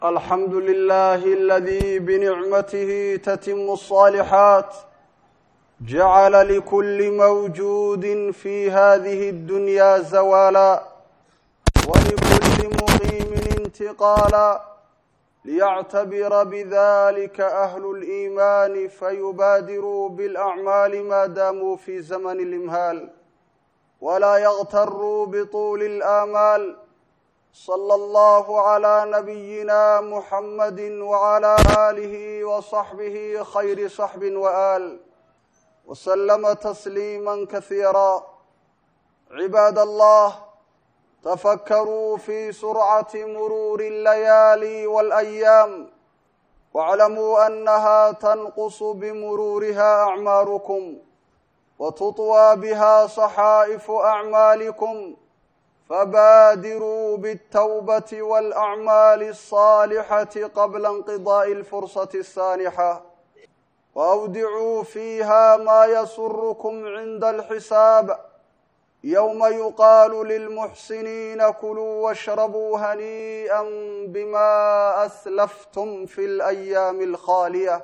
الحمد لله الذي بنعمته تتم الصالحات جعل لكل موجود في هذه الدنيا زوالا ولكل مقيم انتقالا ليعتبر بذلك أهل الإيمان فيبادروا بالأعمال ما داموا في زمن الإمهال ولا يغتروا بطول الآمال صلى الله على نبينا محمد وعلى آله وصحبه خير صحب وآل وسلم تسليما كثيرا عباد الله تفكروا في سرعة مرور الليالي والأيام واعلموا أنها تنقص بمرورها أعماركم وتطوى بها صحائف أعمالكم فبادروا بالتوبة والأعمال الصالحة قبل انقضاء الفرصة السانحة وأودعوا فيها ما يسركم عند الحساب يوم يقال للمحسنين كلوا واشربوا هنيئا بما أسلفتم في الأيام الخالية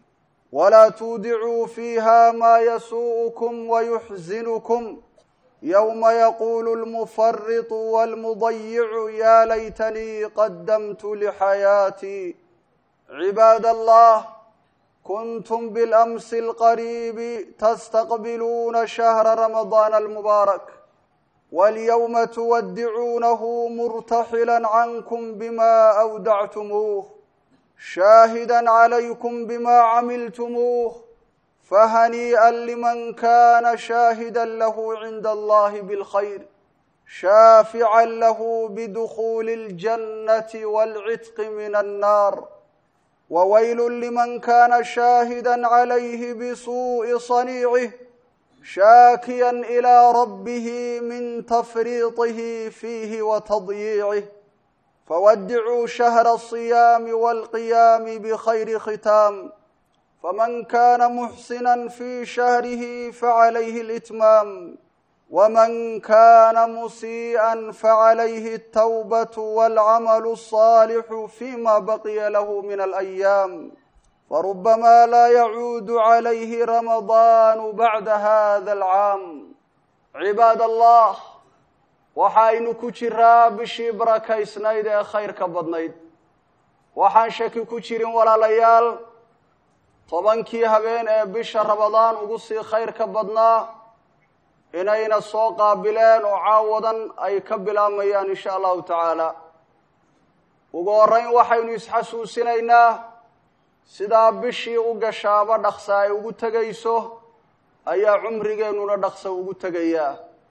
ولا تودعوا فيها ما يسوءكم ويحزنكم يوم يقول المفرط والمضيع يا ليتني قدمت لحياتي عباد الله كنتم بالامس القريب تستقبلون شهر رمضان المبارك واليوم تودعونه مرتحلا عنكم بما اودعتموه شاهدا عليكم بما عملتموه فهنيئا لمن كان شاهدا له عند الله بالخير شافعا له بدخول الجنه والعتق من النار وويل لمن كان شاهدا عليه بسوء صنيعه شاكيا الى ربه من تفريطه فيه وتضييعه فودعوا شهر الصيام والقيام بخير ختام فمن كان محسنا في شهره فعليه الاتمام ومن كان مسيئا فعليه التوبه والعمل الصالح فيما بقي له من الايام فربما لا يعود عليه رمضان بعد هذا العام عباد الله waxaynu ku jiraa bishii barakaysnayd ee khayrka badnayd waxaan shaki ku jirin walaalayaal tobankii habeen ee bisha ramadaan ugu sii khayrka badnaa inayna soo qaabileen oo caawadan ay ka bilaabmayaan insha allahu tacaala ugu horreyn waxaynu isxasuusinaynaa sidaa bishii u gashaaba dhaqsa ay ugu tegayso ayaa cumrigeennuna dhaqsa ugu tegayaa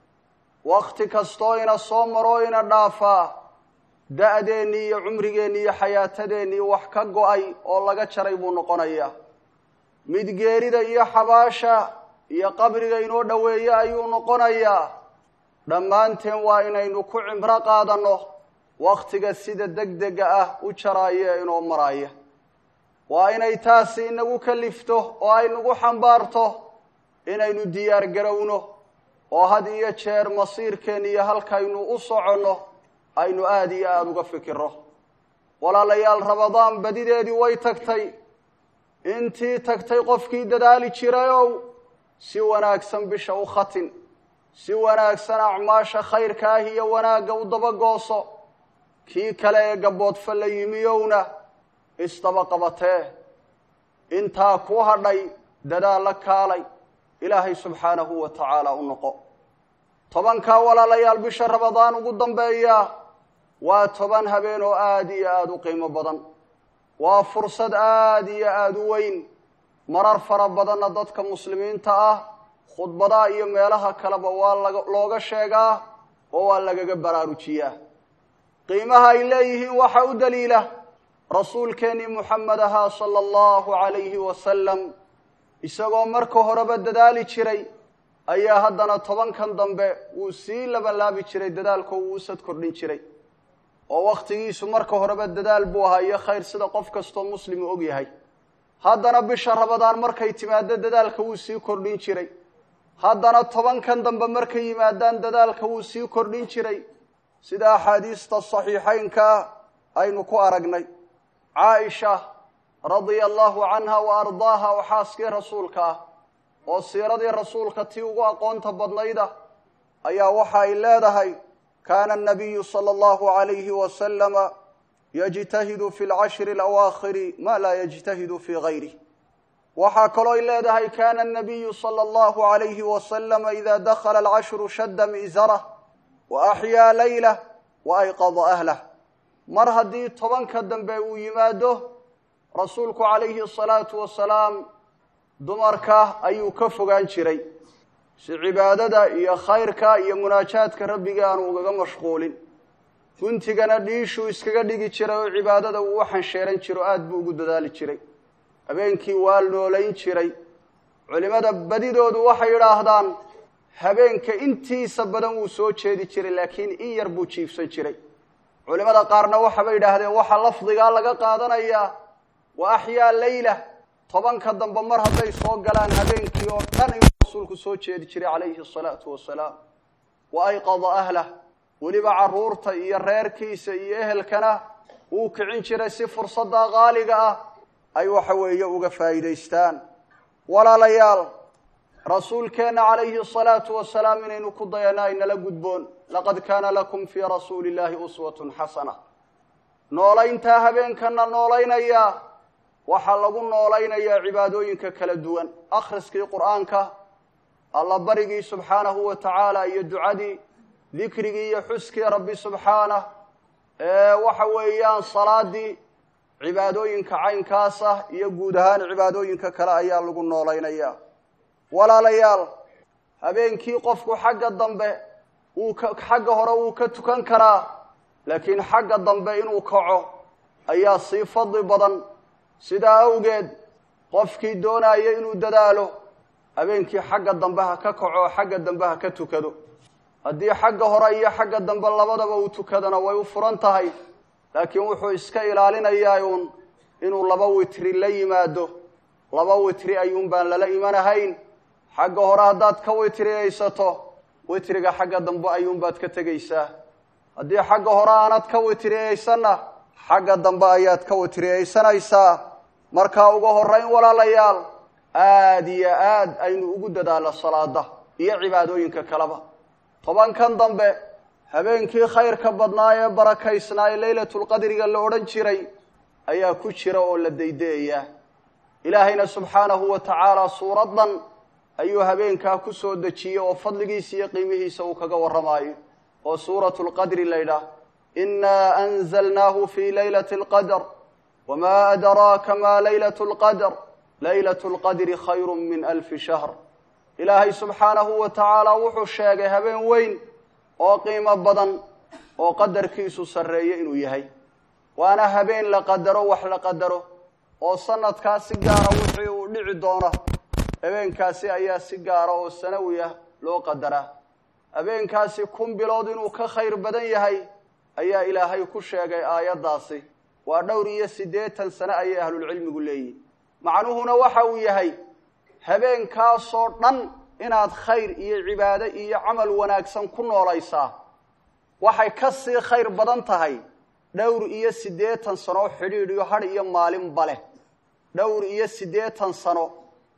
wakti kastoo ina soo maro ina dhaafaa da-deennii iyo cumrigeennii iyo xayaatadeennii wax ka go-ay oo laga jaray buu noqonayaa mid geerida iyo xabaasha iyo qabriga inoo dhoweeye ayuu noqonayaa dhammaanteen waa inaynu ku cimro qaadanno wakhtiga sida deg dega ah u jaraaya ee inoo maraaya waa inay taasi inagu kalifto oo ay nagu xambaarto inaynu diyaar garowno oo had iyo jeer masiirkeen iyo halkaynu u soconno aynu aada iyo aada uga fikirro walaalayaal ramadaan badideedii way tagtay intii tagtay qofkii dadaali jirayow si wanaagsan bisha u khatin si wanaagsan acmaasha khayrka ah iyo wanaagga u dabagooso kii kale ee gaboodfa la yimiyowna isdaba qabatee intaa ku hadhay dadaal la kaalay ilaahay subxaanahu wa tacaala u noqo tobankaa walaalayaal bisha ramadaan ugu dambeeya waa toban habeen oo aada iyo aada u qiimo badan waa fursad aada iyo aada u weyn marar fara badanna dadka muslimiinta ah khudbadaha iyo meelaha kaleba waa laga looga sheegaa oo waa lagaga baraarujiyaa qiimaha ay leeyihiin waxaa u daliila rasuulkeennii muxamed ahaa sala allahu calayhi wasalam isagoo marka horeba dadaali jiray ayaa haddana tobankan dambe wuu sii labanlaabi jiray dadaalkoo wuu usad kordhin jiray oo wakhtigiisu marka horeba dadaal buu ahaa iyo khayr sida qof kastoo muslimu og yahay haddana bisha rabadaan markay timaado dadaalka wuu sii kordhin jiray haddana tobankan dambe markay yimaadaan dadaalka wuu sii kordhin jiray sida axaadiista saxiixaynkaa aynu ku aragnay caaisha radia allahu canha wa ardaaha oo xaaskii rasuulka ah oo siiradii rasuulka tii ugu aqoonta badnayda ayaa waxa ay leedahay kaana anabiyu sala allahu alayhi wasalama yajtahidu fi lcashri alawaakhiri ma laa yajtahidu fii gayrih waxaa kalooy leedahay kana anabiyu sala allahu alayhi wasalama ida dakhala alcashru shadda mi'zarah wa axyaa laylah wa ayqada ahlah mar haddii tobanka dambe uu yimaado rasuulku calayhi asalaatu wasalaam dumarka ayuu ka fogaan jiray si cibaadada iyo khayrka iyo munaajaadka rabbiga aanu ugaga mashquulin guntigana dhiishuu iskaga dhigi jiray oo cibaadada uu u xansheeran jiro aada buu ugu dadaali jiray habeenkii waa noolayn jiray culimmada badidoodu waxay yidhaahdaan habeenka intiisa badan wuu soo jeedi jiray laakiin in yar buu jiifsan jiray culimmada qaarna waxabay yidhaahdeen waxaa lafdigaa laga qaadanayaa wa axyaa leyla tobanka dambe mar hadday soo galaan habeenkii oo dhan inuu rasuulku soo jeedi jiray calayhi asalaatu wasalaam wa ayqada ahlah weliba carruurta iyo reerkiisa iyo ehelkana wuu kicin jiray si fursadda qaaliga ah ay waxa weeye uga faa'iidaystaan walaalayaal rasuulkeenna calayhi asalaatu wasalaam inaynu ku dayano aynala gudboon laqad kaana lakum fii rasuuli illaahi uswatun xasana noolayntaa habeenkana noolaynaya waxaa lagu noolaynayaa cibaadooyinka kala duwan akhriskii qur'aanka alla barigii subxaanahu wa tacaala iyo ducadii dikrigii iyo xuskii rabbi subxaanah ee waxa weeyaan salaadii cibaadooyinka caynkaas ah iyo guud ahaan cibaadooyinka kale ayaa lagu noolaynayaa walaalayaal habeenkii qofku xagga dambe wuu ka xagga hore wuu ka tukan karaa laakiin xagga dambe inuu kaco ayaa sii fadli badan sidaa awgeed qofkii doonaya inuu dadaalo habeenkii xagga dambe ha ka kaco xagga dambe ha ka tukado haddii xagga hore iyo xagga dambe labadaba uu tukadana way u furan tahay laakiin wuxuu iska ilaalinayaa uun inuu laba witri la yimaado laba witri ayuun baan lala imanahayn xagga hore haddaad ka witriyaysato witriga xagga dambe ayuunbaad ka tegaysaa haddii xagga hore aanad ka witriyaysanna xagga dambe ayaad ka witriyaysanaysaa markaa uga horrayn walaalayaal aada iyo aad aynu ugu dadaalo salaada iyo cibaadooyinka kaleba tobankan dambe habeenkii khayrka badnaa ee barakaysnaa ee leylatulqadriga la odhan jiray ayaa ku jira oo la daydayayaa ilaahayna subxaanahu wa tacaala suuraddan ayuu habeenkaa ku soo dejiyey oo fadligiisa iyo qiimihiisa uu kaga warramaayo oo suuratu lqadri laydhaah inaa anzalnaahu fii laylati alqadr wamaa adraaka maa laylatu lqadr laylatu lqadri khayru min alfi shahr ilaahay subxaanahu wa tacaala wuxuu sheegay habeen weyn oo qiimo badan oo qadarkiisu sarreeye inuu yahay waana habeen la qadaro wax la qadaro oo sanadkaa si gaara wixii uu dhici doono habeenkaasi ayaa si gaara oo sanawi ah loo qadaraa habeenkaasi kun bilood inuu ka khayr badan yahay ayaa ilaahay ku sheegay aayaddaasi waa dhowr iyo siddeetan sane ayay ahlulcilmigu leeyihin macnuhuna waxa uu yahay habeenkaasoo dhan inaad khayr iyo cibaado iyo camal wanaagsan ku noolaysaa waxay ka sii khayr badan tahay dhowr iyo siddeetan sano xidhiidh iyo hadh iyo maalinba leh dhowr iyo siddeetan sano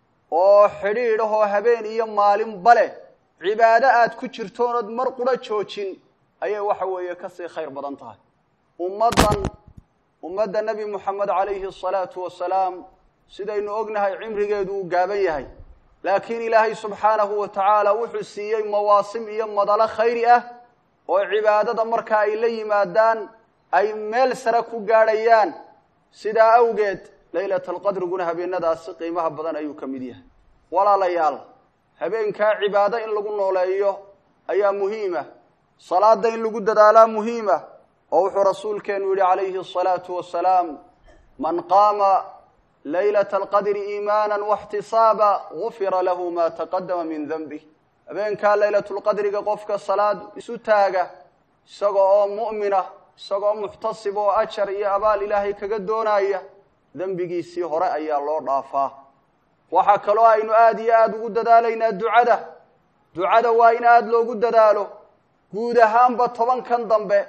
oo xidhiidh ahoo habeen iyo maalinba leh cibaado aad ku jirtoonad mar qura joojin ayay waxa weeye ka sii khayr badan tahay ummaddan ummadda nebi moxamed calayhi asalaatu wasalaam sidaynu ognahay cimrigeedu uu gaaban yahay laakiin ilaahay subxaanahu wa tacaala wuxuu siiyey mawaasim iyo madalo khayri ah oo cibaadada marka ay la yimaadaan ay meel sare ku gaadhayaan sidaa awgeed laylat alqadriguna habeenadaasi qiimaha badan ayuu ka mid yahay walaalayaal habeenkaa cibaado in lagu nooleeyo ayaa muhiima salaada in lagu dadaalaa muhiima oo wuxuu rasuulkeenu yihi calayhi asalaatu wasalaam man qaama laylata alqadri iimaana waxtisaaba gufira lahu ma taqadama min denbih habeenkaa laylatulqadriga qofka salaad isu taaga isaga oo mu'mina isagoo muxtasib oo ajar iyo abaal ilaahay kaga doonaya dembigiisii hore ayaa loo dhaafaa waxaa kaloo aynu aada iyo aada ugu dadaalaynaa ducada ducada waa in aada loogu dadaalo guud ahaanba tobankan dambe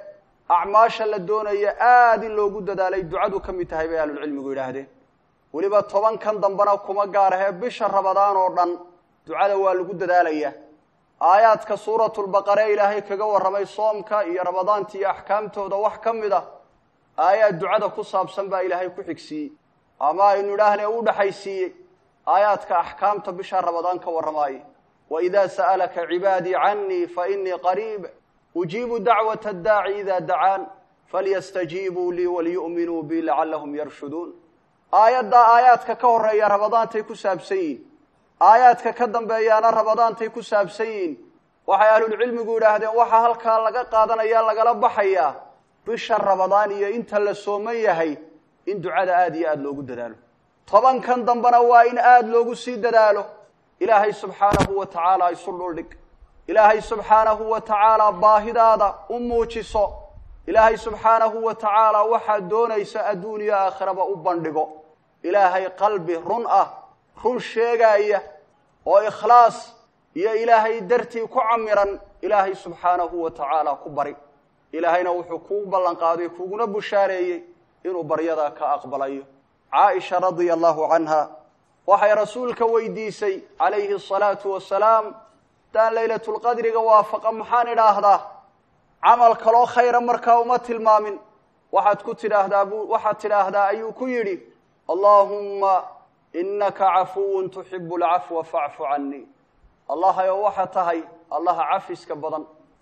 acmaasha la doonaya aada in loogu dadaalay ducadu ka mid tahay bay ahlulcilmigu yidhaahdeen weliba tobankan dambena kuma gaar ahee bisha rabadaan oo dhan ducada waa lagu dadaalayaa aayaadka suuratulbaqare ilaahay kaga warramay soomka iyo ramadaanta iyo axkaamtooda wax ka mid a aayaad ducada ku saabsan baa ilaahay ku xigsiiyey ama aynu idhaahnee u dhexaysiiyey aayaadka axkaamta bisha rabadaan ka warramaaya waidaa sa'alaka cibaadii canii fainii qariib ujiibu dacwata addaaci ida dacaan falyastajiibuu lii waliyu'minuu bi lacallahum yarshuduun aayaddaa aayaadka ka horreeya rabadaantay ku saabsan yihin aayaadka ka dambeeyaana rabadaantay ku saabsan yihin waxay ahlulcilmigu yidhaahdeen waxaa halkaa laga qaadanaya lagala baxayaa bisha rabadaan iyo inta la sooman yahay in ducada aada iyo aada loogu dadaalo tobankan dambena waa in aada loogu sii dadaalo ilaahay subxaanahu wa tacaala isu dhuldhig ilaahay subxaanahu wa tacaala baahidaada u muujiso ilaahay subxaanahu wa tacaala waxaad doonaysa adduun iyo aakhiraba u bandhigo ilaahay qalbi run ah run sheegaaya oo ikhlaas iyo ilaahay dartii ku camiran ilaahay subxaanahu wa tacaala ku bari ilaahayna wuxuu kuu ballan qaaday kuguna bushaareeyey inuu baryadaa ka aqbalayo caaisha radia allahu canha waxay rasuulka weydiisay calayhi asalaatu wasalaam haddaan laylatulqadriga waafaqa maxaan idhaahdaa camal kaloo khayra markaa uma tilmaamin waxaad ku tidhaahdaa bu waxaad tidhaahdaa ayuu ku yidhi allaahumma inaka cafuwun tuxibu alcafwa facfu canii allahayo waxa tahay allaha cafiska badan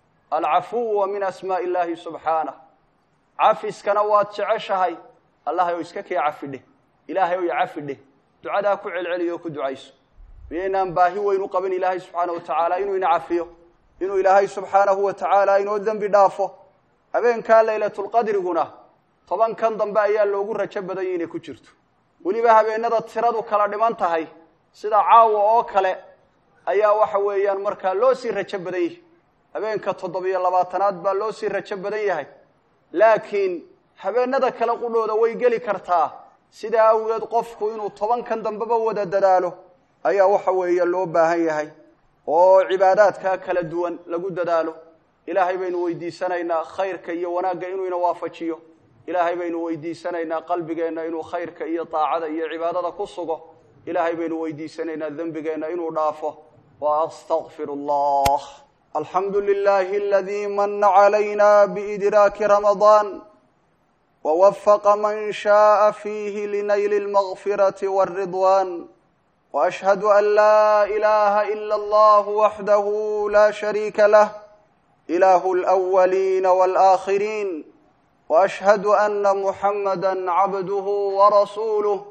alcafuwa min asmaa'i illaahi subxaanah cafiskana waad jeceshahay allahayow iska kee cafidheh ilaahay ow icafidheh ducadaa ku celceliyo oo ku ducayso miyaynaan baahi weyn u qabin ilaahay subxaana wa tacaala inuu ina cafiyo inuu ilaahay subxaanahu wa tacaala inoo dembi dhaafo habeenkaa laylatulqadriguna tobankan dambe ayaa loogu rajo badanyay inay ku jirto weliba habeenada tiradu kala dhiman tahay sida caawa oo kale ayaa waxa weeyaan markaa loo sii rajo badan yahay habeenka toddobiyo labaatanaad baa loo sii rajo badan yahay laakiin habeenada kale qudhooda way geli kartaa sidaa awgeed qofku inuu tobankan dambeba wada dadaalo ayaa waxa weeye loo baahan yahay oo cibaadaadkaa kala duwan lagu dadaalo ilaahay baynu weydiisanaynaa khayrka iyo wanaagga inuu ina waafajiyo ilaahay baynu weydiisanaynaa qalbigeenna inuu khayrka iyo daacada iyo cibaadada ku sugo ilaahay baynu weydiisanaynaa dembigeenna inuu dhaafo wa astaqfir allah alxamdu lilahi aladii mana calayna biidraaki ramadaan wwafaqa man shaءa fiihi linayli اlmagfirati wاlridwan وأشهد أن لا إله إلا الله وحده لا شريك له إله الأولين والآخرين وأشهد أن محمدا عبده ورسوله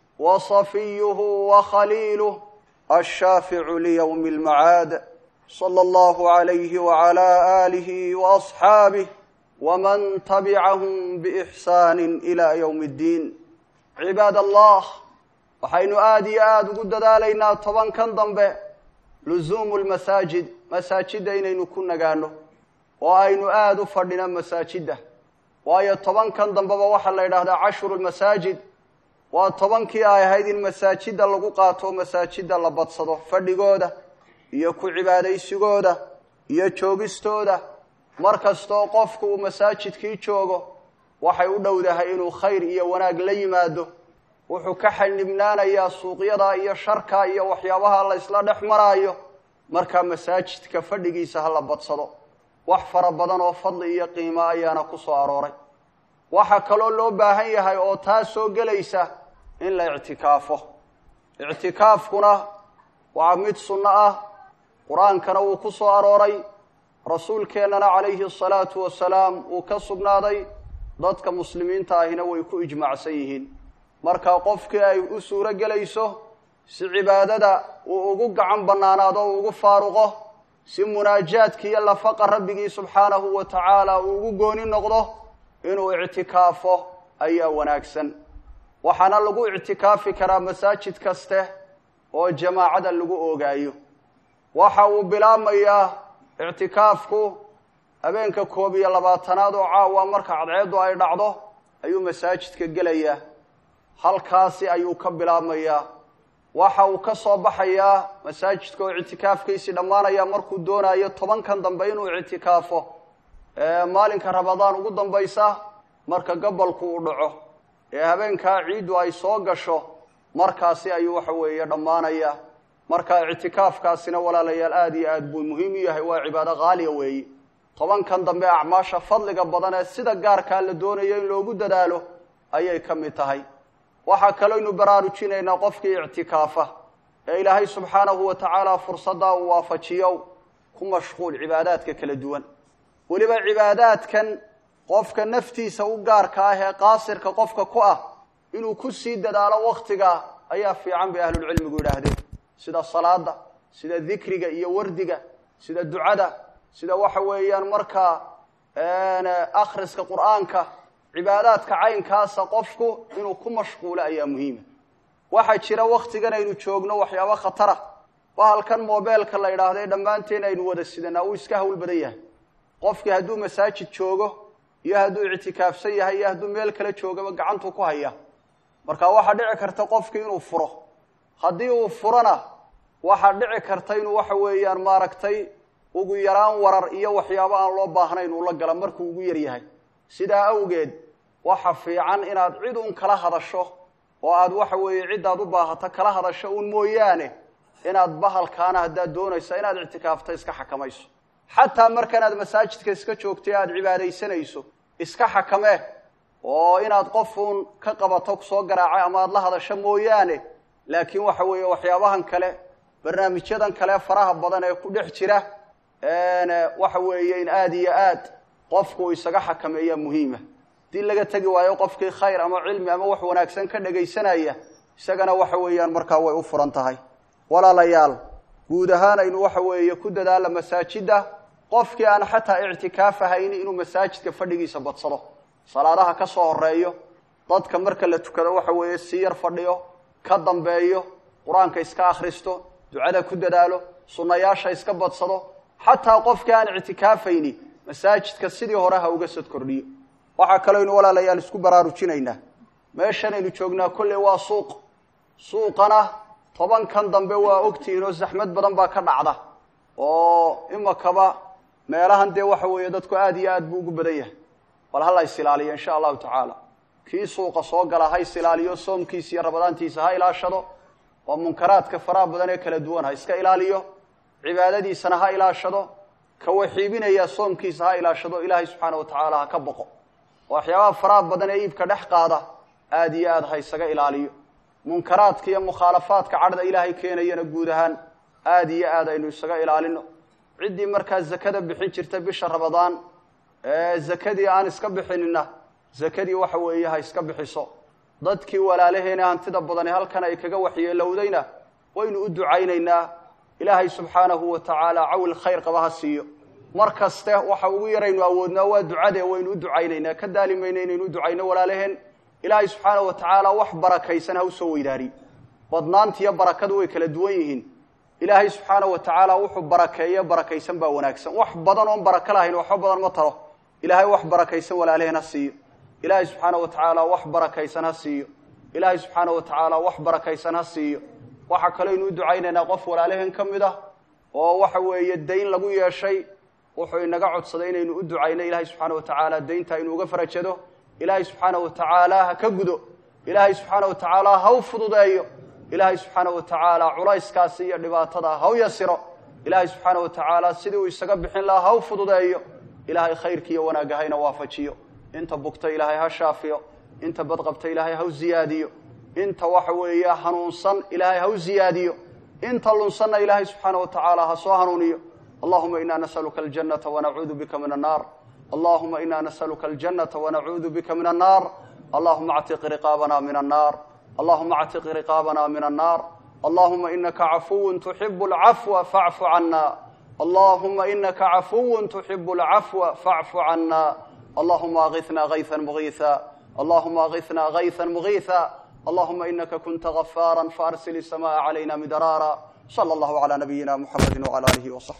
وصفيه وخليله الشافع ليوم المعاد صلى الله عليه وعلى آله وأصحابه ومن تبعهم بإحسان إلى يوم الدين عباد الله waxaynu aada iyo aada ugu dadaalaynaa tobankan dambe lusuumu lmasaajid masaajidda inaynu ku nagaano oo aynu aada u fadhino masaajidda waayo tobankan dambeba waxaa la yidhaahdaa cashru lmasaajid waa tobankii ay ahayd in masaajidda lagu qaato masaajidda la badsado fadhigooda iyo ku cibaadaysigooda iyo joogistooda mar kastoo qofku uu masaajidkii joogo waxay u dhowdahay inuu khayr iyo wanaag la yimaado wuxuu ka xanibnaanayaa suuqyada iyo sharka iyo waxyaabaha la isla dhex maraayo markaa masaajidka fadhigiisa ha la badsado wax fara badan oo fadli iyo qiimo ayaana ku soo arooray waxaa kaloo loo baahan yahay oo taa soo gelaysa in la ictikaafo ictikaafkuna waa mid sunno ah qur-aankana wuu ku soo arooray rasuulkeennana calayhi asalaatu wasalaam wuu ka sugnaaday dadka muslimiinta ahina way ku ijmaacsan yihiin marka qofkii ay u suuro gelayso si cibaadada uu ugu gacan bannaanaado o ugu faaruqo si munaajaadki iyo lafaqa rabbigii subxaanahu wa tacaala uu ugu gooni noqdo inuu ictikaafo ayaa wanaagsan waxaana lagu ictikaafi karaa masaajid kaste oo jamaacada lagu oogaayo waxa uu bilaabmayaa ictikaafku habeenka koob iyo labaatanaad oo caawa marka cadceeddu ay dhacdo ayuu masaajidka gelayaa halkaasi ayuu ka bilaabmayaa waxa uu ka soo baxayaa masaajidka oo ictikaafkiisii dhammaanaya markuu doonayo tobankan dambe inuu ictikaafo maalinka rabadaan ugu dambaysa marka gabalku uu dhaco ee habeenkaa ciiddu ay soo gasho markaasi ayuu waxa weeye dhammaanaya marka ictikaafkaasina walaalayaal aada iyo aad buu muhiim u yahay waa cibaado qaaliya weeye tobankan dambe acmaasha fadliga badan ee sida gaarkaa la doonayo in loogu dadaalo ayay ka mid tahay waxaa kalooynu baraarujinaynaa qofkii ictikaafa ee ilaahay subxaanahu wa tacaala fursaddaa uu waafajiyo ku mashquul cibaadaadka kala duwan weliba cibaadaadkan qofka naftiisa u gaarka ah ee qaasirka qofka ku ah inuu ku sii dadaalo waktiga ayaa fiican bay ahlulcilmigu yidhaahdeen sida salaada sida dikriga iyo wardiga sida ducada sida waxa weeyaan markaa akhriska qur'aanka cibaadaadka caynkaasa qofku inuu ku mashquulo ayaa muhiima waxaa jira waktigan aynu joogno waxyaabo khatara bahalkan mobeelka la yidhaahdo ee dhammaanteen aynu wada sidanaa uu iska hawl badan yahay qofkii hadduu masaajid joogo iyo hadduu ictikaafsan yahay iyo hadduu meel kale joogaba gacantuu ku haya marka waxaa dhici karta qofkii inuu furo haddii uu furona waxaa dhici karta inuu waxa weeyaan maaragtay ugu yaraan warar iyo waxyaabo aan loo baahnayn uu la gala markuu ugu yar yahay sidaa awgeed waxa fiican inaad cid uun kala hadasho oo aad waxa weeye ciddaad u baahato kala hadasho uun mooyaane inaad bahalkaana haddaad doonaysa inaad ictikaafta iska xakamayso xataa markanaad masaajidka iska joogtay aada cibaadaysanayso iska xakamee oo inaad qofuun ka qabato soo garaacay ama aad la hadasho mooyaane laakiin waxa weeye waxyaabahan kale barnaamijyadan kale faraha badan ee ku dhex jira waxa weeye in aada iyo aad qofku isaga xakameeyaa muhiima haddii laga tegi waayo qofkii khayr ama cilmi ama wax wanaagsan ka dhagaysanaya isagana waxa weeyaan markaa way u furan tahay walaalayaal guud ahaan aynu waxa weeye ku dadaalla masaajidda qofkii aan xataa ictikaaf ahayni inuu masaajidka fadhigiisa badsado salaadaha ka soo horeeyo dadka marka la tukado waxa weeye sii yar fadhiyo ka dambeeyo qur-aanka iska akhristo ducada ku dadaalo sunnayaasha iska badsado xataa qofkii aan ictikaafayni masaajidka sidii hore ha uga sad kordhiyo waxaa kalooynu walaalayaal isku baraarujinaynaa meeshanaynu joognaa kolley waa suuq suuqana tobankan dambe waa ogtihiin oo zaxmad badan baa ka dhacda oo imakaba meelahan dee waxa weeye dadku aada iyo aad buu ugu badan yahay bal hala is ilaaliyo insha allahu tacaala kii suuqa soo gala ha is ilaaliyo soomkiisa iyo rabadaantiisa ha ilaashado oo munkaraadka faraha badan ee kala duwan ha iska ilaaliyo cibaadadiisana ha ilaashado ka waxiibinaya soomkiisa ha ilaashado ilaahay subxaana wa tacaala ha ka boqo waxyaabaha faraha badan ee iibka dhex qaada aada iyo aad ha isaga ilaaliyo munkaraadka iyo mukhaalafaadka cadhda ilaahay keenayana guud ahaan aada iyo aad aynu isaga ilaalino ciddii markaa zakada bixin jirta bisha rabadaan ee zakadii aan iska bixinina zakadii waxa weeye ha iska bixiso dadkii walaalaheena hantida badani halkan ay kaga waxyeelowdayna waynu u ducaynaynaa ilaahay subxaanahu wa tacaala cawil khayr qaba ha siiyo mar kaste waxa ugu yaraynu awoodnaa waa ducade waynu u ducaynaynaa ka daalimayna inaynu u ducayno walaalaheen ilaahay subxaanahu wa tacaala wax barakaysan ha usoo weydaariy badnaantiiyo barakadu way kala duwan yihiin ilaahay subxaanahu wa tacaala wuxuu barakeeye barakaysan baa wanaagsan wax badan oon barako lahayn waxba badan ma taro ilaahay wax barakaysan walaalaheen ha siiyo ilaahay subxaanahu wa tacaala wax barakaysan ha siiyo ilaahay subxaanahu wa tacaala wax barakaysan ha siiyo waxaa kalooynu u ducaynaynaa qof walaalaheen ka mid ah oo waxa weeye dayn lagu yeeshay wuxuu inaga codsaday inaynu u ducayno ilaahay subxaana wa tacaala daynta inuu uga farajado ilaahay subxaana wa tacaala ha ka gudo ilaahay subxaana wa tacaala ha u fududeeyo ilaahay subxaana wa tacaala culayskaasi iyo dhibaatada ha u yasiro ilaahay subxaana wa tacaala sidii uu isaga bixin lahaa ha u fududeeyo ilaahay khayrkiiyo wanaagga hayna waafajiyo inta bugta ilaahay ha shaafiyo inta badqabta ilaahay ha u ziyaadiyo inta waxa weeye hanuunsan ilaahay ha u ziyaadiyo inta lunsanna ilaahay subxaana wa tacaala ha soo hanuuniyo allahuma ina nasaluka aljanata wanacuudu bika min annaar allahuma ina nasaluka aljanata wanacuudu bika min annaar allahuma actiq riqaabana min annaar allahuma actiq riqaabana min annaar allahuma inaka cafuwu tuxibu alcafwa facfu cana allahuma inaka cafuwu tuxibu alcafwa facfu cana allahuma agitna gayثa mugiiثa allahuma agitna gayثa mugiiثa allahuma inaka kunta غafara faarsil الsamaء عalayna midraara slى اllah عlى nabiyina mxamedi وعlى alihi وصaxbi